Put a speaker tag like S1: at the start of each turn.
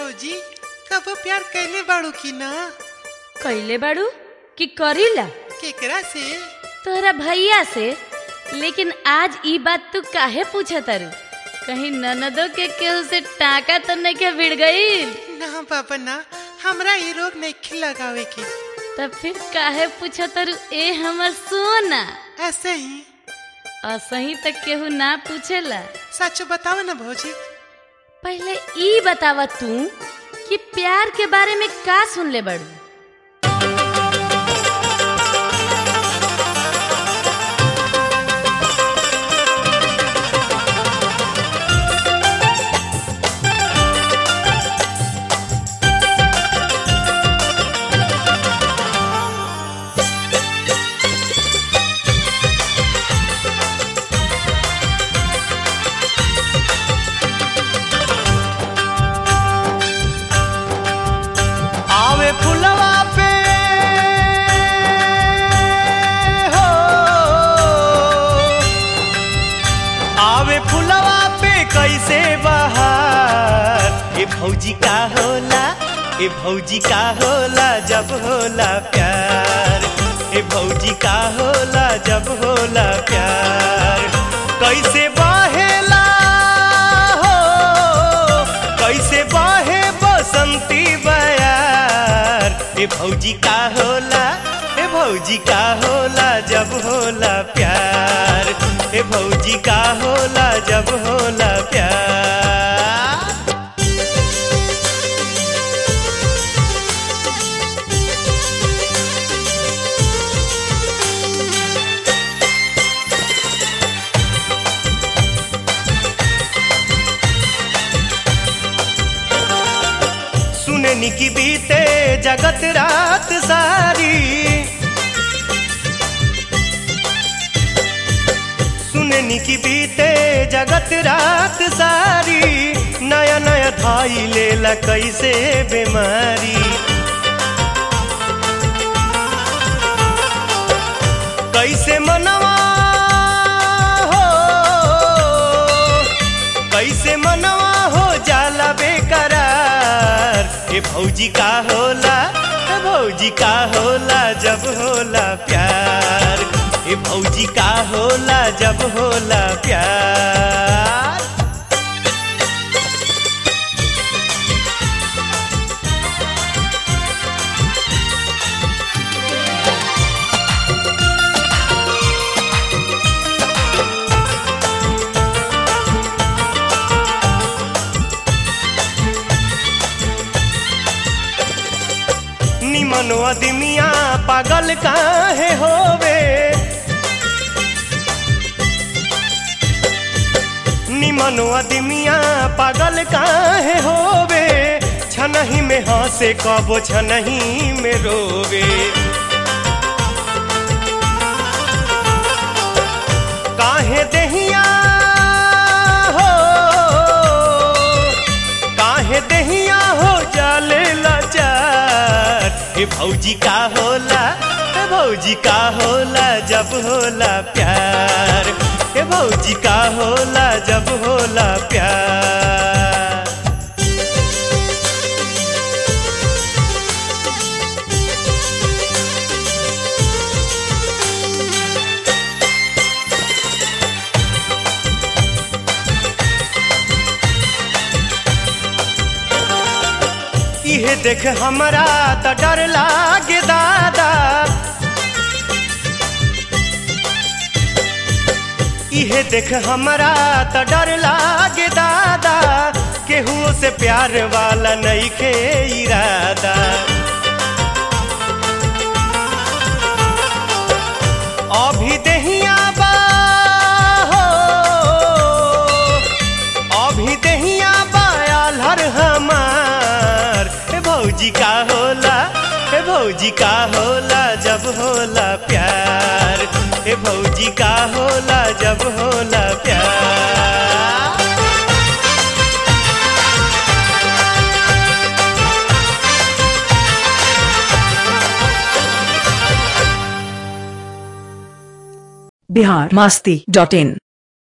S1: भौजी कबो प्यार कैले बाड़ू की ना
S2: कैले बाड़ू कि करीला
S1: केकरा से
S2: तोहरा भैया से लेकिन आज ई बात तू काहे पूछा तारू कहीं ननदो के केहू से टाका तो नहीं के भिड़ गई
S1: ना बाबा ना हमरा ये रोग नहीं लगावे की
S2: तब फिर काहे पूछा तारू ए हमर सोना
S1: ऐसे ही
S2: असही तक केहू ना पूछेला
S1: सच बताओ ना भौजी
S2: पहले ई बतावा तू कि प्यार के बारे में का सुन ले बड़ू
S3: आवे फुलवा पे हो आवे फुलवा पे कैसे बहार ए भौजी का होला ए भौजी का होला जब होला प्यार ए भौजी का होला जब होला प्यार कैसे बहेला हो कैसे बहे बसंती बयार ए भौजी का होला ए भौजी का होला जब होला प्यार ए भौजी का होला जब होला प्यार सुननी की बीते जगत रात सारी सुननी की बीते जगत रात सारी नया नया धाई लेला कैसे बीमारी कैसे मनवा हो कैसे मनवा हो जाला बेकरार ए भौजी का होला ए भौजी का होला जब होला प्यार ए भौजी का होला जब होला प्यार निमन अदमिया पागल काहे होवे निमन अदमिया पागल काहे होवे छनही में हंसे कबो छनही में रोवे काहे दहिया हो काहे दहिया हो जाले लाचार हे भौजी का होला हे भौजी का होला जब होला प्यार हे भौजी का होला जब होला प्यार इहे देख हमरा त डर लागे दादा इहे देख हमरा त डर लागे दादा केहू से प्यार वाला नहीं खे इरादा अभी दहिया बा हो अभी दहिया बायाल हर हमार हे भौजी का होला हे भौजी का होला जब होला प्यार हे भौजी का होला जब होला प्यार
S4: बिहार मास्ती डॉट इन